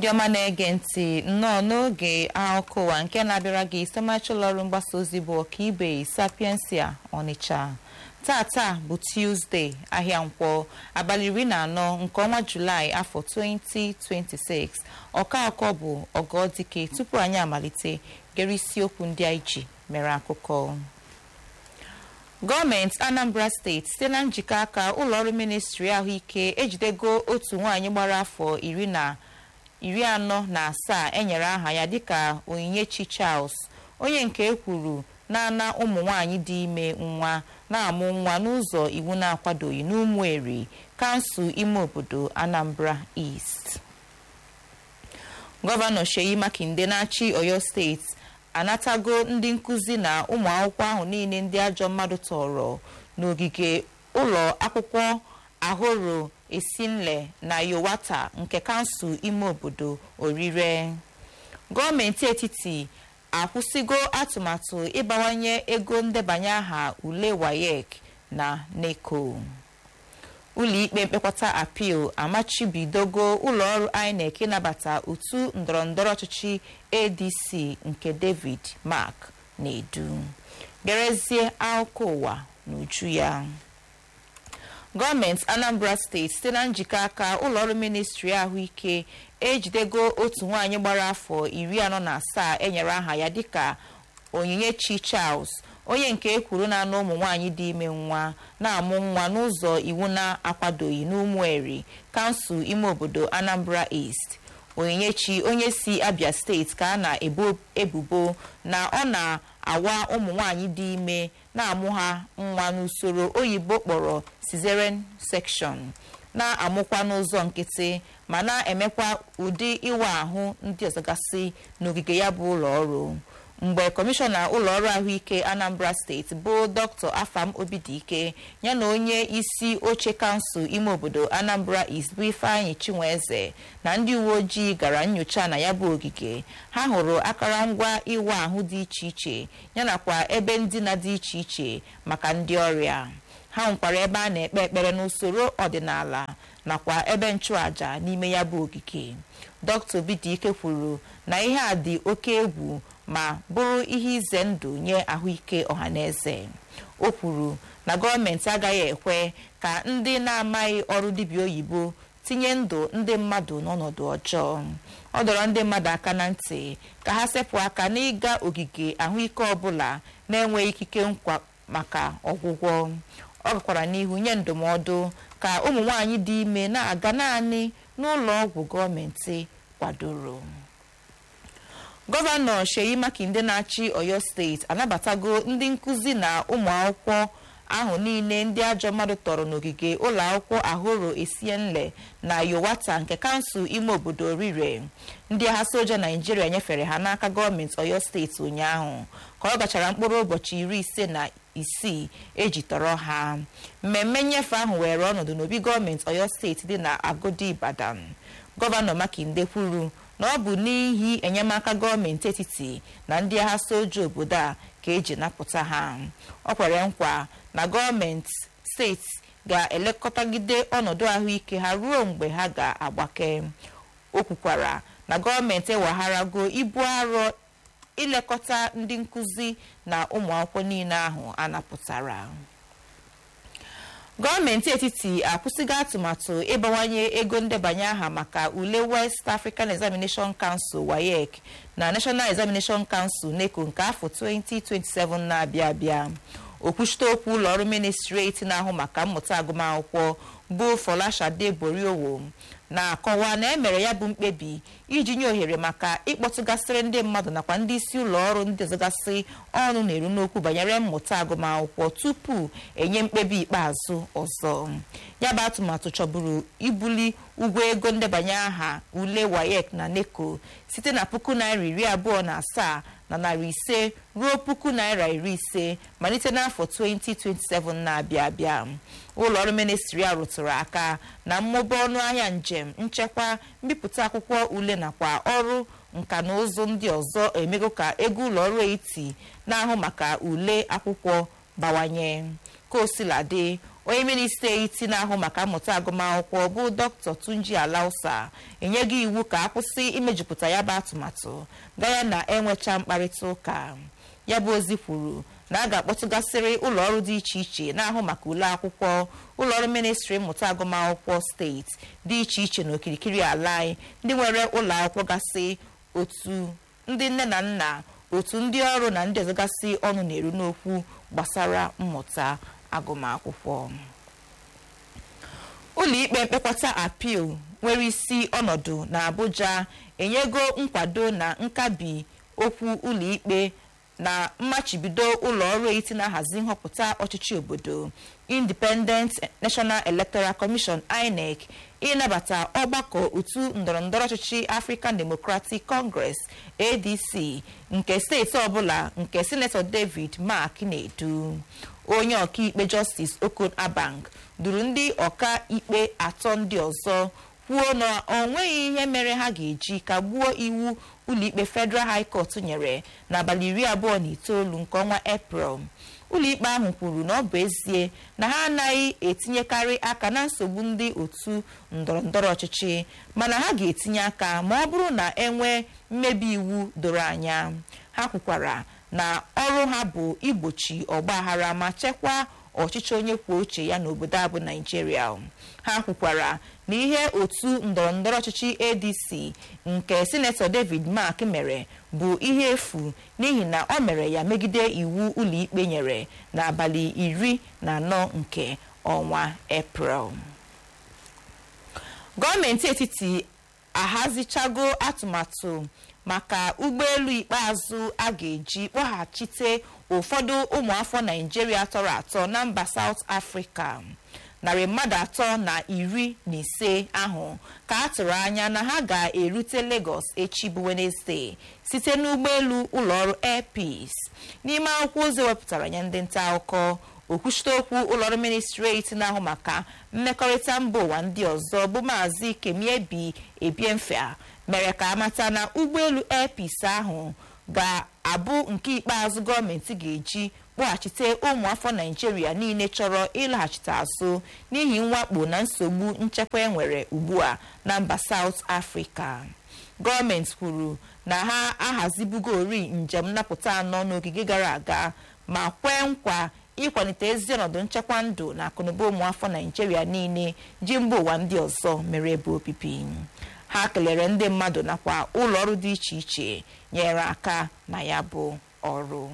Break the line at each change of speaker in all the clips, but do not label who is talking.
ndị ọma na-ege ntị nnọọ n'oge akụkọ ụwa nke na-abịara gị site ụlọ ọrụ mgbasa ozi bụ ọkaibe sapiensia ọnịcha tata bụ tuzdee ahịa nkwọ abalị iri na anọ nke ọnwa julaị afọ 2026 ọka akọ bụ ọgọdike tupu anyị amalite gere isiokwu ndị anyị ji mere akụkọ gọọmenti anambra steeti site na njikọ aka ụlọọrụ ministri ahụike ejidego otu nwaanyị gbara afọ iri na iri anọ na asaa enyere aha ya dịka onyinyechi charles onye nke ekwuru na-ana ụmụ nwanyị dị ime nwa na-amụ nwa n'ụzọ iwu na-akwadoghị n'ụmụeri kansụl ime obodo anambra east gọvanọ sheyi makinde na-achị oyo steeti anatago ndị nkụzi na ụmụ akwụkwọ ahụ niile ndị ajọ mmadụ tọrọ n'ogige ụlọ akwụkwọ ahoro esinle na yowata nke kansụl ime obodo orire gọọmenti etiti akwụsịgo atụmatụ ịbawanye ego ndebanye aha ule wayek na neco ụlọikpe mkpekọta apil amachibidogo ụlọọrụ inec ịnabata otu ndọrọndọrọ ọchịchị adc nke david mark na-edu gerezie akụkọ ụwa n'uju ya gọọmenti anambra steeti site na njikọ aka ụlọọrụ ministri ahụike ejidego otu nwaanyị gbara afọ iri anọ na asaa enyere aha ya dịka onyinyechi charles onye nke ekwuru na-anụ ụmụ nwaanyị dị ime nwa na-amụ nwa n'ụzọ iwu na-akwadoghị n'ụmụeri kansụl ime obodo anambra east onyinyechi onye si abia steeti ka a na-ebo ebubo na ọ na-awa ụmụ nwaanyị dị ime na-amụ ha nwa n'usoro oyibo kpọrọ cesarean section na-amụkwa n'ụzọ nkịtị ma na-emekwa ụdị ịwa ahụ ndị ọzọgasị n'ogige ya bụ ụlọ ọrụ mgbe kọmishọna ụlọọrụ ahụike anambra steeti bụ dr afam obidike ya na onye isi oche kansụl ime obodo anambra east bụ ifeanyị chinweze na ndị uwe ojii gara nyocha na ya bụ ogige ha hụrụ akụrụngwa ịwa ahụ dị iche iche yanakwa ebe ndina dị iche iche maka ndị ọrịa ha nwekwara ebe a na-ekpe ekpere n'usoro ọdịnala nakwa ebe nchụaja n'ime ya bụ ogige dr obidike kwuru na ihe a dị oke egwu ma bụrụ ihe ize ndụ nye ahụike ọhaneze o kwuru na gọọmenti agaghị ekwe ka ndị na-amaghị ọrụ dibịa oyibo tinye ndụ ndị mmadụ n'ọnọdụ ọjọọ ọ dọrọ ndị mmadụ aka na ntị ka ha sepụ aka n'ịga ogige ahụike ọbụla na-enweghị ikike nkwa maka ọgwụgwọ ọ gakwara n'ihu nye ndụmọdụ ka ụmụ nwanyị dị ime na-aga naanị n'ụlọ ọgwụ gọọmenti kwadoro gọvanọ sheyi makinde na-achị oyo steeti anabatago ndị nkụzi na ụmụ akwụkwọ ahụ niile ndị ajọ mmadụ tọrọ n'ogige ụlọ akwụkwọ ahoro esienle na yowata nke kansụl ime obodo orire ndị agha soja naijiria nyefere ha n'aka gọọmenti oyo steeti ụnyaahụ ka ọ gachara mkpụrụ ụbọchị iri ise na isii eji tọrọ ha mmemme nnyefe ahụ were ọnọdụ n'obi gọọmenti oyo steeti dị na agodi ibadan gọvanọ makinde kwuru na ọ bụ n'ihi enyemaka gọọmenti etiti na ndị agha soja obodo a ka eji napụta ha ọ kwere nkwa na gọọmenti steeti ga-elekọtagide ọnọdụ ahụike ha ruo mgbe ha ga-agbake o kwukwara na gọọmenti ewegharago ibu arọ ilekọta ndị nkụzi na ụmụ akwụkwọ niile ahụ a napụtara gọọmenti etiti akwụsịgo atụmatụ ịbawanye ego ndebanye aha maka ule west african examination council wayek na national examination council neco nke afọ 2027 na-abịa abịa okwuchite okwu ụlọọrụ ministreti na-ahụ maka mmụta agụmakwụkwọ bụ folashade boriowo na-akọwa na emere ya bụ mkpebi iji nye ohere maka ịkpọtụgasịrị ndị mmadụ nakwa ndị isi ụlọ ọrụ ndị ọzọgasị ọnụ na-eru n'okwu banyere mmụta agụmakwụkwọ tupu enye mkpebi ikpeazụ ọzọ ya bụ atụmatụ chọburu ibuli ụgwọ ego ndebanye aha ule wayek na neco site na puku naira iri abụọ na asaa na narị ise ruo puku naira iri ise malite n'afọ 2027 na-abịa abịa ụlọ ọrụ ministri a rụtụrụ aka na mmụba ọnụ ahịa njem nchekwa mbipụta akwụkwọ ule nakwa ọrụ nka na ụzụ ndị ọzọ emego ka ego ụlọ ọrụ eti na-ahụ maka ule akwụkwọ bawanye ka o sila dị onye minista eti na-ahụ maka mmụta agụmakwụkwọ bụ dr tunji alausa enyego iwu ka akwụsị imejupụta ya bụ atụmatụ gaya na enwecha mkparịta ụka ya bụ ozi kwuru na a ga-akpọtụgasịrị ụlọọrụ dị iche iche na-ahụ maka ule akwụkwọ ụlọọrụ ministri mmụta agụmakwụkwọ steeti dị iche iche n'okirikiri ala anyị ndị nwere ụlọ akwụkwọ gasị otu ndị nne na nna otu ndị ọrụ na ndị ọzọ gasị ọnụ na-eru n'okwu gbasara mmụta agụmakwụkwọ ụlọikpe mkpekọta apil nwere isi ọnọdụ na abuja enyego nkwado na nkabi okwu ụlọikpe na mmachibido ụlọ ọrụ eti na-ahazi nhọpụta ọchịchị obodo independent national electoral commission inec ịnabata ọgbakọ otu ndọrọndọrọ ọchịchị african democratic congress adc nke steeti ọbụla nke sinetọ david mark na-edu onye ọkaikpe justice okon abang duru ndị ọka ikpe atọ ndị ọzọ kwuo na ọ nweghị ihe mere ha ga-eji kagbuo iwu ụlọikpe federal high court nyere n'abalị iri abụọ na itoolu nke ọnwa eprel ụlọikpe ahụ kwuru na ọ bụ ezie na ha anaghị etinyekarị aka na nsogbu ndị otu ndọrọndọrọ ọchịchị mana ha ga-etinye aka ma ọ bụrụ na enwee mmebi iwu doro anya ha kwukwara na ọrụ ha bụ igbochi ọgbaghara ma chekwaa ọchịchị onye kwuo uche ya n'obodo a bụ naijiria ha kwukwara na ihe otu ndọrọndọrọ ọchịchị adc nke sinetọ david mark mere bụ ihe efu n'ihi na ọ mere ya megide iwu ụlọikpe nyere n'abalị iri na anọ nke ọnwa eprel gọọmenti etiti ahazichago atụmatụ maka ụgbọelu ikpeazụ a ga-eji kpọghachite ụfọdụ ụmụafọ naijiria tọrọ atọ na mba saut afrịka narị mmadụ atọ na iri na ise ahụ ka a tụrụ anya na ha ga-erute Lagos echi bụ Wednesday site n'ụgbọelu ụlọọrụ Air Peace n'ime akwụkwọ ozi wepụtara nye ndị nta akụkọ okwuchite okwu ụlọọrụ ministreti na-ahụ maka mmekọrịta mba ụwa ndị ọzọ bụ maazị kemiebi ebiemfea mere ka amata na ụgbọelu Air Peace ahụ ga-abụ nke ikpeazụ gọọmenti ga-eji kpọghachite ụmụafọ naijiria niile chọrọ ịlaghachite azụ n'ihi mwakpo na nsogbu nchekwa enwere ugbu a na mba South Africa gọọmenti kwuru na ha ahazibugori njem nnapụta anọ n'ogige gara aga ma kwee nkwa ịkwalite ezi ọnọdụ nchekwa ndụ na akụnụba ụmụafọ naijiria niile ji mba ụwa ndị ọzọ mere ebe obibi ha kelere ndị mmadụ nakwa ụlọ ọrụ dị iche iche nyere aka na ya bụ ọrụ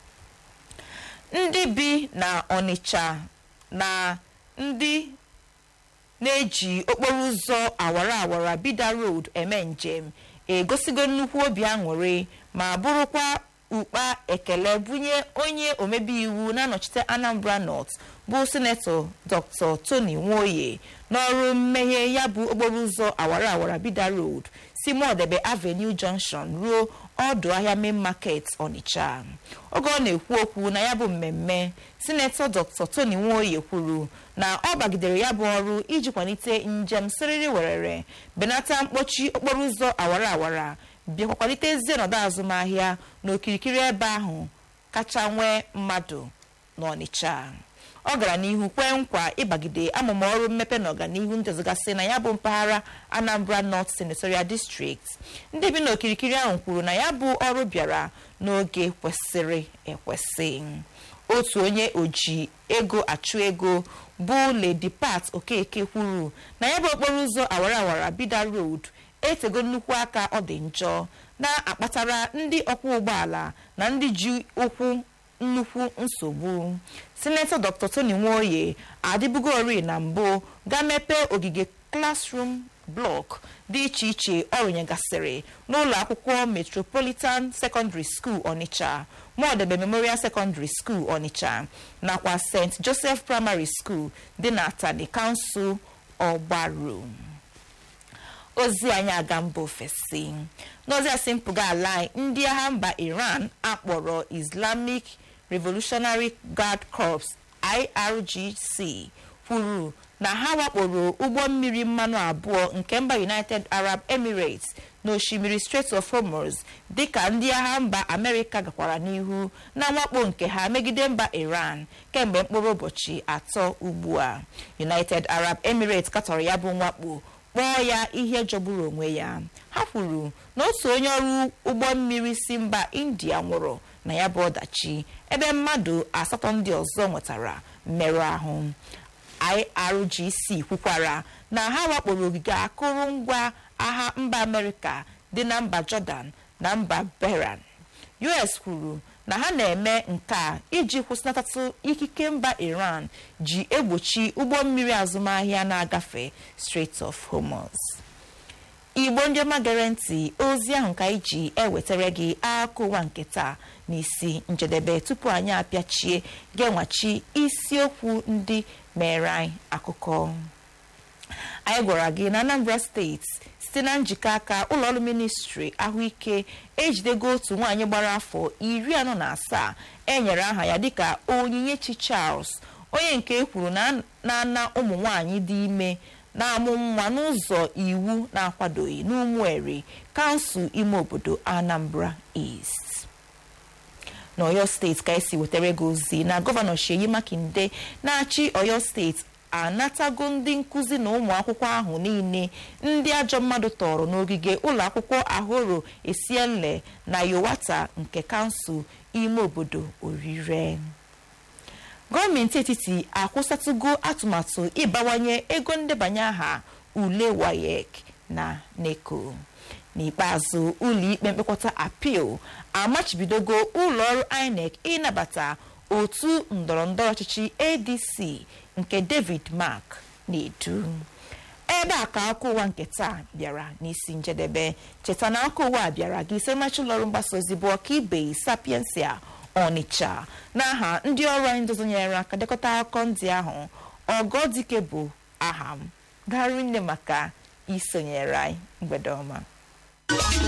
ndị bi na Ọnịcha na ndị na-eji okporo ụzọ awara awara Bida Road eme njem egosigo nnukwu obi aṅụrị ma bụrụkwa ukpa ekele bunye onye omebe iwu na-anọchite Anambra North bụ sinetọ Dr. Tony Nwoye n'ọrụ mmeghe ya bụ okporo ụzọ awara awara Bida Road si Modebe Avenue Junction ruo ọdụ ahịa main market Onitsha oge ọ na-ekwu okwu na ya bụ mmemme sinetọ Dr. Tony Nwoye kwuru na ọ bagidere ya bụ ọrụ iji kwalite njem siriri werere benata mkpọchi okporo ụzọ awara awara bịakwa kwalite ezi ọnọdụ azụmahịa n'okirikiri ebe ahụ kacha nwee mmadụ n'Ọnịcha ọ gara n'ihu kwee nkwa ịbagide amụma ọrụ mmepe na ọganihu ndị ọzọgasị na ya bụ mpaghara Anambra North Senatorial District ndị bi n'okirikiri ahụ kwuru na ya bụ ọrụ bịara n'oge kwesịrị ekwesị otu onye oji ego achụ ego bụ Lady Pat Okeke kwuru na ya bụ okporo ụzọ awara awara Bida Road etego nnukwu aka ọ dị njọ na-akpatara ndị ọkwọ ụgbọala na ndị ji ụkwụ nnukwu nsogbu sinetọ dr tony nwoye adịbugori na mbụ ga mepee ogige classroom block dị iche iche ọ rụnyegasịrị n'ụlọ akwụkwọ metropolitan secondary school onitsha modebe memorial secondary school onitsha nakwa st joseph primary school dị na atani kansụl ọgbaru ozi anyị aga mba ofesi n'ozi asị mpụga ala ndị agha mba iran akpọrọ islamic revolutionary guard corps irgc kwuru na ha wakporo ụgbọ mmiri mmanụ abụọ nke mba united arab emirates n'osimiri strait of hormuz dịka ndị agha mba amerịka gakwara n'ihu na mwakpo nke ha megide mba iran kemgbe mkpụrụ ụbọchị atọ ugbu a united arab emirates katọrọ ya bụ mwakpo kpọọ ya ihe jọgburu onwe ya ha kwuru na otu onye ọrụ ụgbọ mmiri si mba india nwụrụ na ya bụ ọdachi ebe mmadụ asatọ ndị ọzọ nwetara mmerụ ahụ irgc kwukwara na ha wakporo ogige akụrụngwa agha mba amerịka dị na mba jọdan na mba beran us kwuru na ha na-eme nke a iji kwụsịnatatụ ikike mba iran ji egbochi ụgbọ mmiri azụmahịa na-agafe strait of hormuz igbo ndị ọma gere ntị ozi ahụ ka anyị ji ewetara gị akụkọ ụwa nke taa n'isi njedebe tupu anyị apịachie ga-enwachi isiokwu ndị mere anyị akụkọ anyị gwara gị na anambra steeti site na njikọ aka ụlọọrụ ministri ahụike ejidego otu nwaanyị gbara afọ iri anọ na asaa enyere aha ya dịka onyinyechi charles onye nke e kwuru na-ana ụmụ nwaanyị dị ime na-amụ nwa n'ụzọ iwu na-akwadoghị n'ụmụeri kansụl ime obodo anambra east n'oyo steeti ka esi wetara gị ozi na gọvanọ Sheyi Makinde na-achị oyo steeti anatago ndị nkụzi na ụmụ akwụkwọ ahụ niile ndị ajọ mmadụ tọrọ n'ogige ụlọ akwụkwọ ahoro esienle na yowata nke kansụl ime obodo orire gọọmenti etiti akwụsatụgo atụmatụ ịbawanye ego ndebanye aha ule wayek na neko n'ikpeazụ ụlọikpe mkpekọta apil amachibidogo ụlọọrụ inec ịnabata otu ndọrọndọrọ ọchịchị adc nke david mark na-edu ebe a ka akụkọ ụwa nke taa bịara n'isi njedebe cheta na akụkọ ụwa bịara gị isemachi ụlọọrụ mgbasa ozi bụ ọkaibe sapiensia ọnịcha n'aha ndị ọrụ anyị ndozonyere aka dekọta akụkọ ndị ahụ ọgọdike bụ aha m garụ nne maka isonyere anyị mgbede ọma